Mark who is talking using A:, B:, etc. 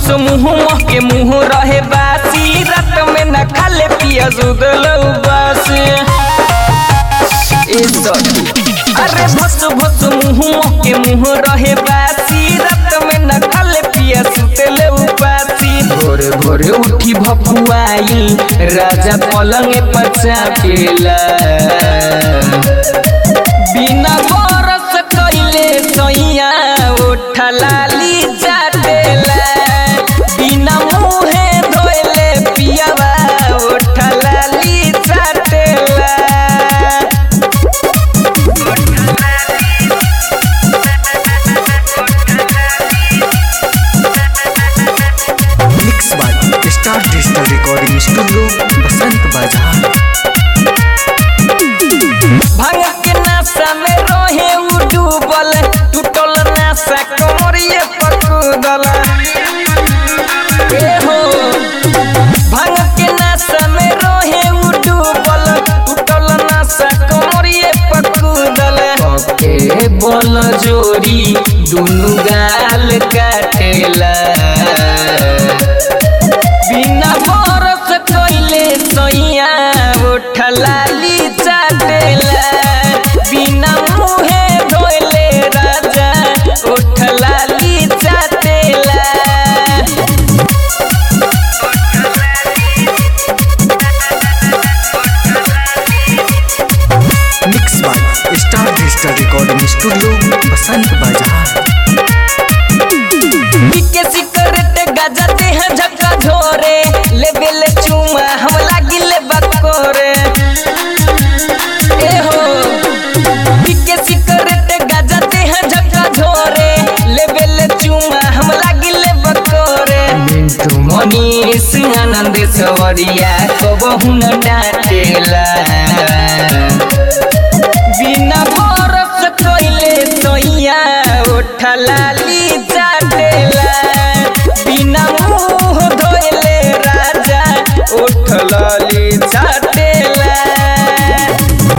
A: मुँह के मुँह रहे बासी रात में न खाले पिया सुदल उबास ए सखी अरे भस भस मुँह के मुँह रहे बासी रात में न खाले पिया सुतल उबासी भोरे भोरे उठी भपुआइल राजा पलंग पर चापेला बिना बरस कइले सैया उठा लाली जाटेला बिना मुहे धोइले पियावा उठा लाली जाटेला
B: mix by star digital recording studio Basant Bazar
A: भांग के नाशा में रहे उ डूबल टूटल नाशा कमरिए पकुदल ए हो भांग के नाशा में रहे उ डूबल टूटल नाशा कमरिए पकुदल के बल जोरी दुनु गाल काटेला बिना बरस कइले सैया उठलाली चाटेला बिना मुहे धोइले राजा उठलाली चाटेला
B: mix by star digital recording studio Basant Bazar
A: पीके सिकरेट गाजा देह झक्का झोरे लेबे ले चुमा हम लागिले बकोरे ए हो पीके सिकरेट गाजा देह झक्का झोरे लेबे ले चुमा हम लागिले बकोरे मिंटू मनीष आनंद सवरिया कबहू न डाटेला बिना बरस कइले सैया उठलाली चाटेला बिना मुंह धोइले राजा उठलाली